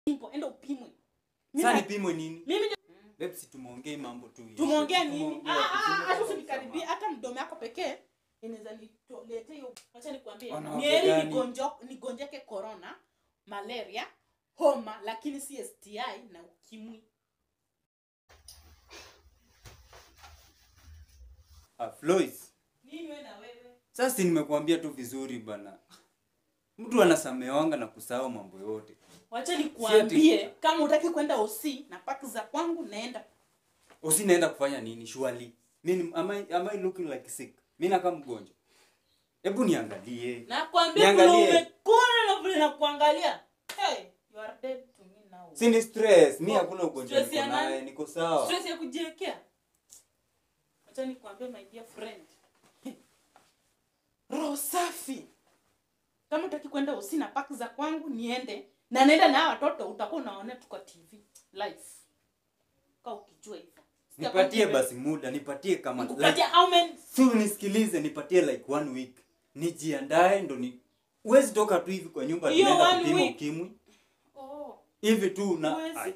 simple enda upimwe Mimi Sasa na- nipimwe nini? mimi Babe, si tumuongee mambo tu. hiyo. tumeongea nini Tumuongee, Ah, ah, ah, tuseme hata kwa usinikaribie usalama. hata mdomo yako pekee inaweza nitolete hiyo acha nikwambie Wanawake mieri gani? nigonjo nigonjeke corona malaria homa lakini si STI na ukimwi Ah, Floyd. nini wewe na wewe Sasa si nimekuambia tu vizuri bana. Mtu anasamewanga na kusahau mambo yote. wacha nikuambie kama utaki kwenda OC na paki za kwangu naenda Usi naenda kufanya nini? Surely. Mimi am I, am I looking like sick? Mimi nakaa mgonjwa. Hebu niangalie. nakwambia Niangalie. vile umekona na vile nakuangalia hey you are dead to me now Si ni stress. Mimi Oh, hakuna ugonjwa stress niko ya nani? naye, niko sawa. stress ya kujiwekea acha nikwambie my dear friend roho safi kama utaki kwenda usi na paki za kwangu niende na naenda na hawa watoto utakuwa unaonea tu kwa tv live ka ukijua hivyo Nipatie basi muda, nipatie kama nikupatia how many si unisikilize, nipatie like one week. Nijiandae ndo ni Huwezi toka tu hivi kwa nyumba Hiyo tunaenda one kupima week. ukimwi. oh Hivi tu na Huwezi. ai.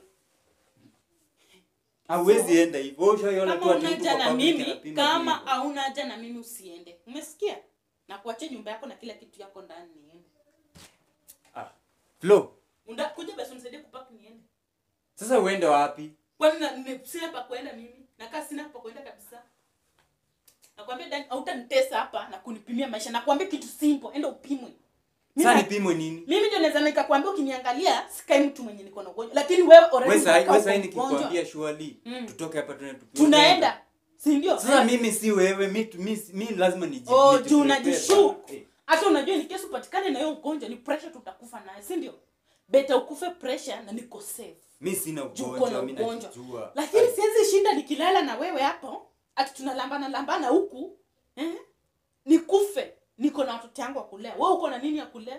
Hauwezi enda hivyo. Ushaiona tu kama ati una mtu haja kwa na public mimi anapima kama hivyo. hauna haja na mimi usiende umesikia na kuachia nyumba yako na kila kitu yako ndani niende Ah. Flo, Unda- kuja basi unisaidie kupaki niende sasa uende wapi? kwani na- nime- sina pa kwenda mimi nakaa sina pa kwenda kabisa nakwambia Dan, hautanitesa hapa na kunipimia maisha nakwambia kitu simple enda upimwe Mimi Sasa na- nipimwe nini? mimi ndio naweza nikakwambia ukiniangalia sikai mtu mwenye niko na ugonjwa lakini wewe already Wewe sasa unakaa wewe sasa uko mgonjwa. nikikwambia surely Mm. tutoke hapa tuende tupime. tunaenda si ndio Sasa mimi si wewe, mi mi, mi lazima niji. oh niji- juu prepare unajishuku sana. Eh. hata unajua ni kesi upatikane na hiyo ugonjwa ni pressure tutakufa naye si ndio beta ukufe pressure na niko safe Mi sina Juu uko na ugonjwa, mi ugonjwa. najijua. lakini Ai. siwezi shinda nikilala na wewe hapo ati tunalambana lambana huku eh? nikufe niko na watoto yangu wa kulea wewe uko na nini ya kulea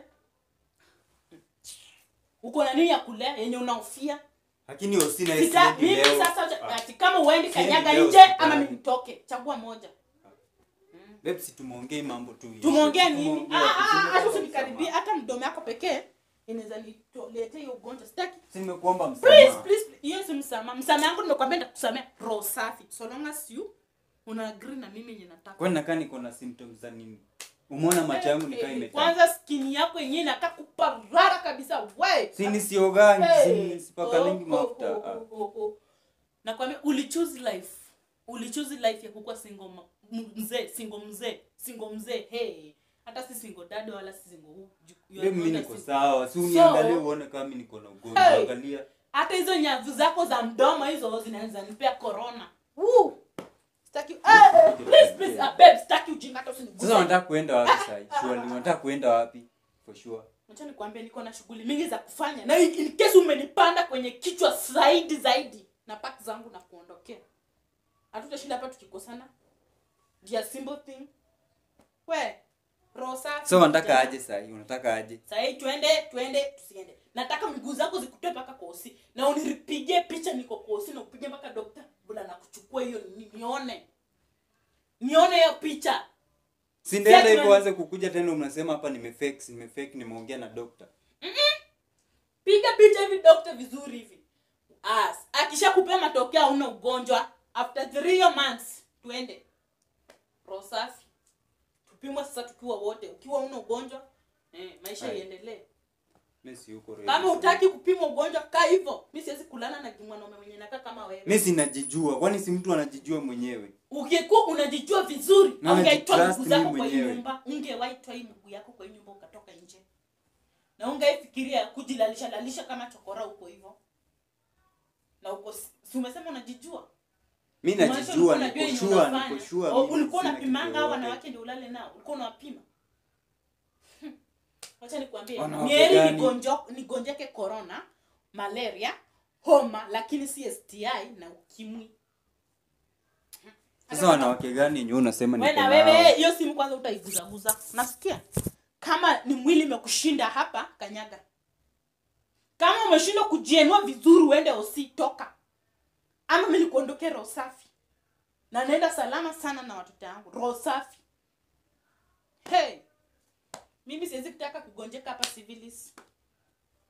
uko na nini ya kulea yenye unaofia Lakini usina Sita, esidi mimi leo. sasa Ah. ati kama uendi Siendi kanyaga leo nje hospitali. ama mimi nitoke chagua moja Babe, si tumuongee mambo tu. hiyo. tumeongea nini Tumuongee, Ah, ah, ah, tuseme hata kwa usinikaribie msamaha. hata mdomo yako pekee inaweza nitolete hiyo ugonjwa sitaki Si nimekuomba please msamaha. please please. hiyo si msamaha msamaha yangu nimekwambia nitakusamea roho safi so long as you una agree na mimi yenye nataka Kwani nakaa niko na symptoms za nini? Umeona macho yangu nikaa Eh, imetaa. kwanza skini yako yenyewe inakaa kuparara kabisa we Si nisiogangi, Hey. si sipakalingi Oh, oh, mafuta. oh, Ah. oh, oh, oh. nakwambia ulichoose life ulichoose life ya kukuwa single ma- m- mzee single mzee single mzee hey hata si single dad wala si single who you Babe, are mimi not a niko single- sawa. Si So- uniangalie uone kama mimi niko na ugonjwa. Hey. Angalia. hata hizo nyavu zako za mdomo hizo zinaweza nipea corona Woo! Sitaki- eh, eh, please, please, ah, babe, sitaki ujinga hata usiniguse. Sasa wanataka kuenda wapi sasa? Surely wanataka kuenda wapi? For sure. Acha nikwambie niko na shughuli mingi za kufanya na in in case umenipanda kwenye kichwa zaidi zaidi na pack zangu na kuondokea hatutashinda hapa tukikosana Dear simple thing we roho safi So wanataka aje sasa? Unataka aje? sahii twende twende tusiende nataka miguu zako zikutoe mpaka kosi na unipigie picha niko kosi na upige mpaka dokta bula na kuchukua hiyo ni- nione nione hiyo picha Si ndaenda Sasa hivyo tuna- anze kukuja tena mnasema hapa nimefake, nimefake, nimeongea na doctor. piga picha hivi dokta vizuri hivi As, akisha kupea matokeo hauna ugonjwa after three months twende roho safi tupimwe sasa tukiwa wote ukiwa una ugonjwa eh, maisha Aye. iendelee Mimi si yuko ready. kama utaki kupimwa ugonjwa kaa hivyo mi siwezi kulana na mwanaume mwenye nakaa kama wewe Mimi sinajijua. Kwani si mtu anajijua mwenyewe? ungekuwa unajijua vizuri Na ungeitoa najitrust miguu zako mimi kwa hii mwenyewe. nyumba ungewaitoa hii miguu yako kwa hii nyumba ukatoka nje na ungeifikiria kujilalisha lalisha kama chokora huko hivyo na uko si umesema unajijua Mimi Kumaanisha najijua, ulikuwa unajua niko yenye sure, unafanya. niko sure. Oh, mimi ulikuwa sina unapimanga kitu hao yoyote. wanawake ndio ulale nao ulikuwa unawapima Hmm. wacha nikwambie Wanawake mieri gani? nigonjo- nigonjeke corona malaria homa lakini si sti na ukimwi Sasa wanawake gani yenyewe unasema we niko na nao? wewe hiyo simu kwanza utaiguzaguza nasikia kama ni mwili imekushinda hapa kanyaga kama umeshindwa kujienua vizuri uende osi toka ama mi nikuondokee roho safi na naenda salama sana na watoto yangu roho safi hey mimi siwezi kutaka kugonjeka hapa civilis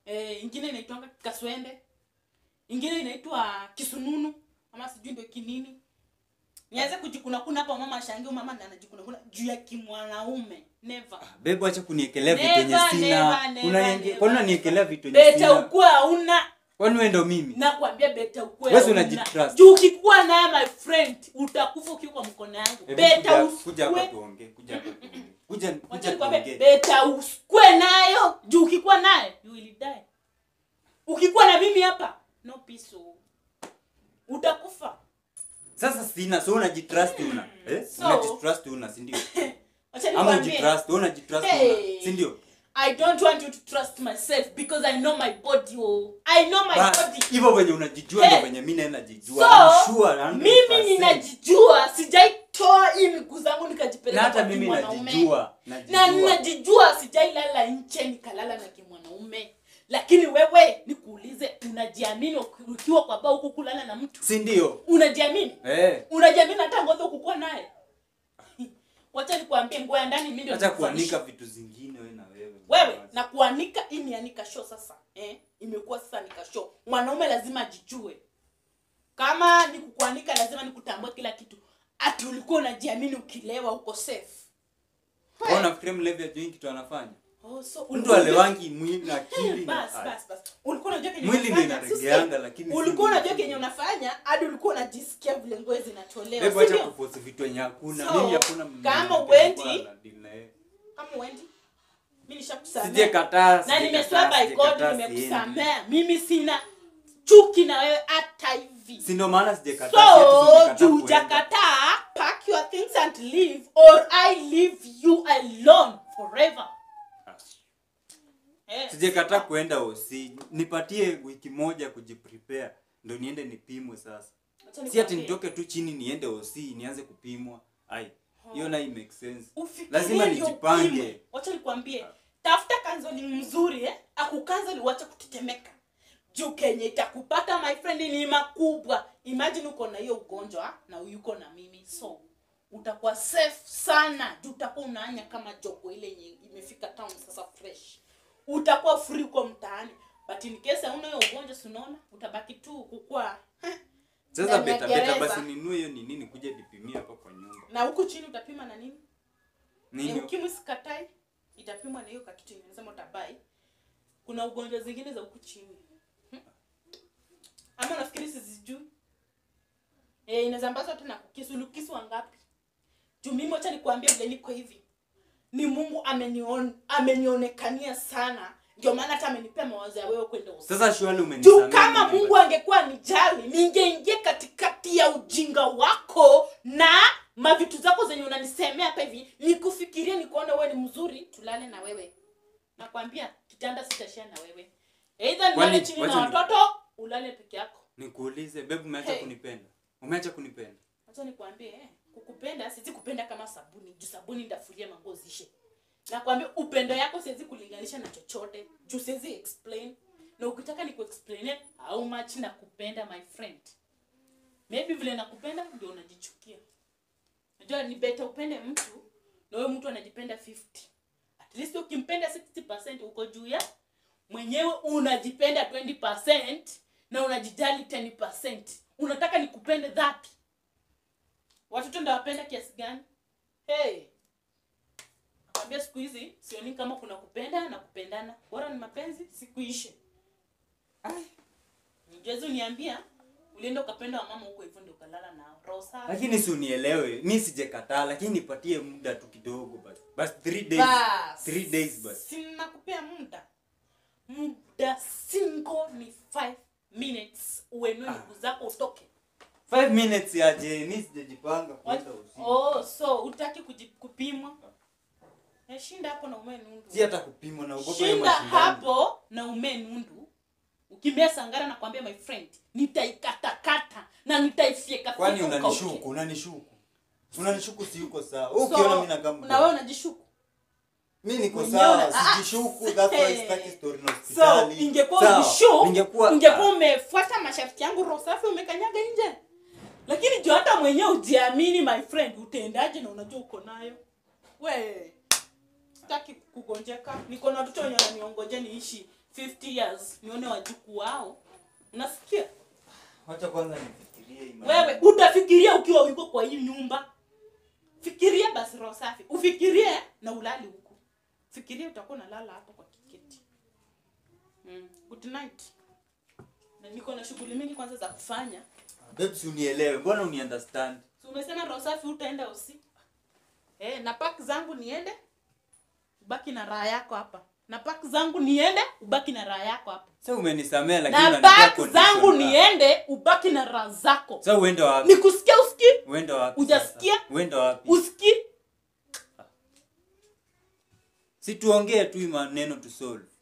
eh, ingine inaitwanga kaswende ingine inaitwa kisununu ama sijui ndio kinini nianze kujikunakuna hapa mama ashangie mama ndiye anajikunakuna juu ya kimwanaume never bebo acha kuniekelea vitu Never, yenye never, sina never, Unanienge- never, kwani never. unaniekelea vitu yenye beta sina ukue hauna kwani wewe ndo mimi nakwambia beta ukue Wewe hauna. unajitrust. juu ukikuwa naye my friend utakufa ukiwa kwa mkono yangu Hebu beta kuja- kuja hapa usikue tuongee kuja hapa tuongee kuja Wacha kuja nikwambie, tuongee beta usikue nayo juu ukikuwa naye you will die ukikuwa na mimi hapa no peace oh. utakufa sasa sina so unajitrust una eh So- unajitrust una si ndio Wacha ama nikwambie, ujitrust wewe unajitrust Hey. una si ndio i don't want you to trust myself because i know my body oh. i know my Bas, body hivyo venye unajijua Hey. ndio venye mimi naenda jijua I'm so sure 100%. mimi ninajijua sijaitoa hii miguu zangu na nikajipeleka hata kwa mimi kimwanaume najijua na najijua ninajijua sijailala nche nikalala na kimwanaume lakini wewe nikuulize unajiamini uki- ukiwa kwa baa huku kulala na mtu si ndio unajiamini eh unajiamini hata ngozi ukukuwa naye wacha nikuambie nguo ya ndani mimi ndio acha nikufanyisha. kuanika vitu zingine wewe na wewe wewe na kuanika hii ni anika show sasa eh? imekuwa sasa nika show mwanaume lazima ajijue kama ni kukuanika lazima nikutambue kila kitu ati ulikuwa unajiamini ukilewa uko safe wewe unafikiria mlevi ajui kitu anafanya oh, so mtu ulikuwa unajua- alewangi mwili na akili na bas bas bas ulikuwa unajua kenye Mwili ndio unafanya, inaregeanga, sisi- lakini si ulikuwa mwili. unajua kenye unafanya hadi ulikuwa unajisikia vile nguo zinatolewa hebu si acha ndio? kupost vitu yenye hakuna So, mimi hakuna m- kama mtu nilikuwa uendi- na deal na yeye. kama uendi mimi nishakusamea sijekataa na sijakataa, nimeswear by God sijakataa, nimekusamea mimi sina chuki na wewe hata hivi siendi. si ndio maana sijakataa si ati so sijakataa juu kuenda. jakataa pack your things and leave or i leave you alone forever eh. sijakataa kuenda osi nipatie wiki moja kujiprepare ndo niende nipimwe sasa Acha si ati nikwambie, nitoke tu chini niende osi nianze kupimwa ai hiyo na make sense ufikirie lazima ndio nijipange. upimwe. wacha nikwambie tafuta kanzoli mzuri eh? akukanzoli uache kutetemeka juu kenye itakupata my friend ni makubwa imagine uko na hiyo ugonjwa na yuko na mimi so utakuwa safe sana juu utakuwa unaanya kama jogo ile yenye imefika town sasa fresh utakuwa free uko mtaani but in case hauna hiyo ugonjwa si unaona utabaki tu kukua sasa Ndani ya beta beta gereza. basi ninue hiyo ni nini kuja nipimie hapa kwa nyumba na huku chini utapima na nini Ni nini ukimwi sikatai itapimwa na hiyo kakitu yenye nasema utabai kuna ugonjwa zingine za huku chini Hmm. ama nafikiri sizijui e, inazambazwa hata na kukisu lukisu wangapi juu mimi wacha nikuambia vile niko hivi ni mungu amenion, amenionekania sana ndio maana hata amenipea mawazo ya wewe kwenda usiku sasa shwali juu umenisamea kama nini mungu basi? angekuwa nijali ningeingia katikati ya ujinga wako na mavitu zako zenye unanisemea hapa hivi nikufikirie nikuona wewe ni mzuri tulale na wewe nakwambia kitanda sitashia na wewe eidha nilale Kwani- chini na wacha ni- watoto ulale peke yako nikuulize bebu umeacha Hey. kunipenda umeacha kunipenda acha nikwambie eh, kukupenda siwezi kupenda kama sabuni juu sabuni ndafuria manguo zishe nakwambia upendo yako siwezi kulinganisha na chochote juu siwezi explain na ukitaka ni kuexplain how much nakupenda my friend maybe vile nakupenda ndio unajichukia najua ni beta upende mtu na wewe mtu anajipenda 50 at least ukimpenda 60 uko juu ya mwenyewe unajipenda 20 na unajijali 10 unataka nikupende dhapi watoto ndawapenda kiasi gani hey. nakwambia siku hizi sioni kama kuna kupenda na kupendana bora ni mapenzi sikuishe juezi uniambia ulienda ukapenda wamama huko hivyo ndio ukalala nao roho safi. lakini si unielewe mi sijekataa lakini nipatie muda tu kidogo basi basi three days Bas. three days basi sinakupea muda muda singo ni 5 minutes uenue miguu zako utoke five minutes yaje mi sijajipanga kwenda usiku oh, so utaki kuji- kupimwa Eh, shinda hapo na umee nundu si hata kupimwa na ugopa hiyo shinda mashindano. hapo na umee nundu ukimbea sangara na kwambia my friend nitaikatakata na nitaifyeka kwani fyeka unanishuku ukauke. unanishuku unanishuku si yuko sawa Wewe So, ukiona mi nakaa na wewe unajishuku mi niko Mwenyewe sawa una- ah, sijishuku that's why hey. sitaki story na so hospitali ingekuwa Sawa, ulishu ningekuwa ungekuwa umefuata masharti yangu roho safi umekanyaga nje lakini juu hata mwenyewe ujiamini my friend utaendaje na unajua uko nayo we sitaki kugonjeka niko na watoto wenye wananiongoja niishi 50 years nione wajukuu wao unasikia wacha kwanza nifikirie imani. wewe utafikiria ukiwa uko kwa hii nyumba fikiria basi roho safi ufikirie na ulali huku fikiria utakuwa unalala hapo kwa kiketi mm. good night na niko na shughuli mingi kwanza za kufanya Babes, unielewe mbona uniunderstand si umesema roho safi utaenda usi eh, na pak zangu niende ubaki na raha yako hapa na pak zangu niende ubaki na raha yako hapa sa umenisamea lakini na unanipea pak condition zangu ba. niende ubaki na raha zako sa uende wapi nikusikia usikii uende wapi Hujasikia? sasa? uende wapi usikii si tuongee tu hii maneno tu solve